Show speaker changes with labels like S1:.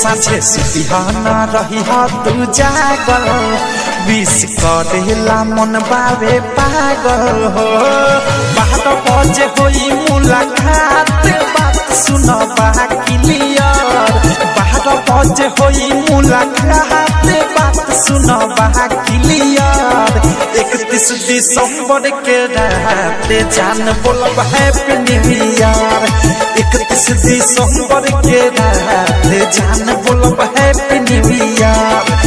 S1: साझे सुतिहाना रही हा तू जागल विश करेला मन बावे पागल हो बारह बजे होई मुलाकात बात सुन बा क्लियर बारह बजे होई मुलाकात बात सुन बा क्लियर इकतीस दिसंबर के रात जान बोलब हैप्पी न्यू ईयर इकतीस दिसंबर के रात जान बोलब हैप्पी न्यू ईयर